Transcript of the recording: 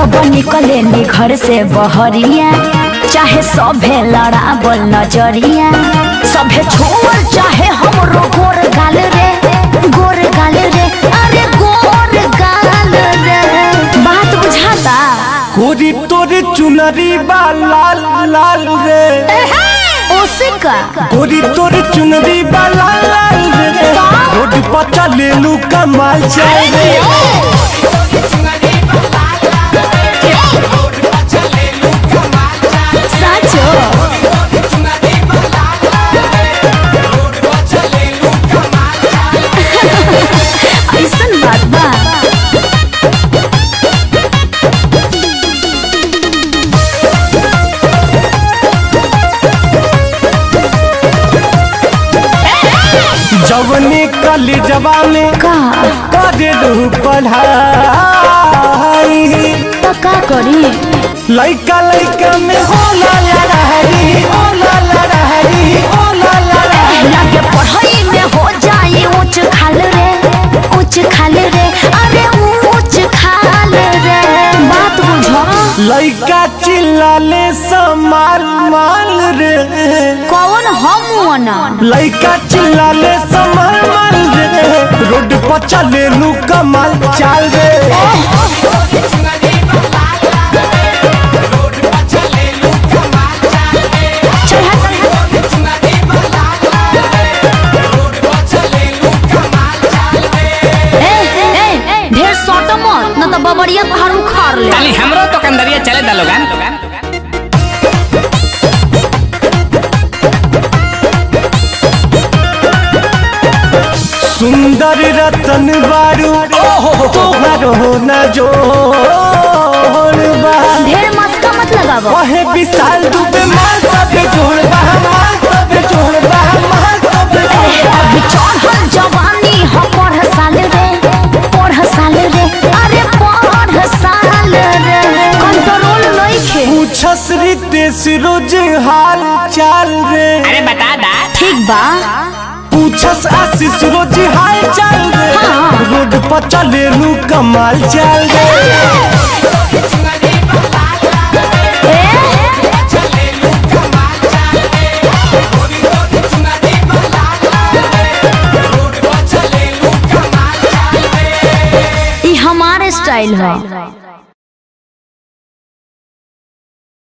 जब निकले नी घर से बहरिया चाहे सभे लड़ावल नजरिया सभे छोड़ चाहे हमरो गोर गाल रे गोर गाल रे अरे गोर गाल रे बात बुझाता कोरी तोरे चुनरी बा लाल लाल रे ओसिका कोरी तोरे चुनरी बा लाल लाल रे रोड पर चले लू कमाल चल रे साचो ऐसन बात बा जवने कली जवा में का करे लू पढ़ाई तो का करी लइका लइका में होला लड़ाई होला लड़ाई होला लड़ाई लगे पढ़ाई में हो जाए ऊंच खाल रे ऊंच खाल रे अरे ऊंच खाल रे बात बुझो लइका चिल्लाले समाल माल रे कौन हम ना लइका चिल्लाले समाल माल रे रोड पर चले लू कमाल चाल रे ए ए ढेर सट मत न तो बबरिया पहाड़ उखाड़ ले ताली हमरो तो कंदरिया चले दा लोगन सुंदर रतन बारू तोहर हो न जोड़ बा ढेर मस्का मत लगावो कहे विशाल दुबे मार तबे जोड़ बा मार तबे जोड़ बा मार तबे जोड़ बा। अभी चढ़ल जवानी हम पढ़ साल रे पढ़ साल रे अरे पढ़ साल रे कंट्रोल नइखे पूछस रितेश रोज हाल चाल रे अरे बता दा ठीक बा पूछस आशीष रोज हाल चाल रे हाँ। रोड पर चले लू कमाल चाल रे ई हमारे स्टाइल है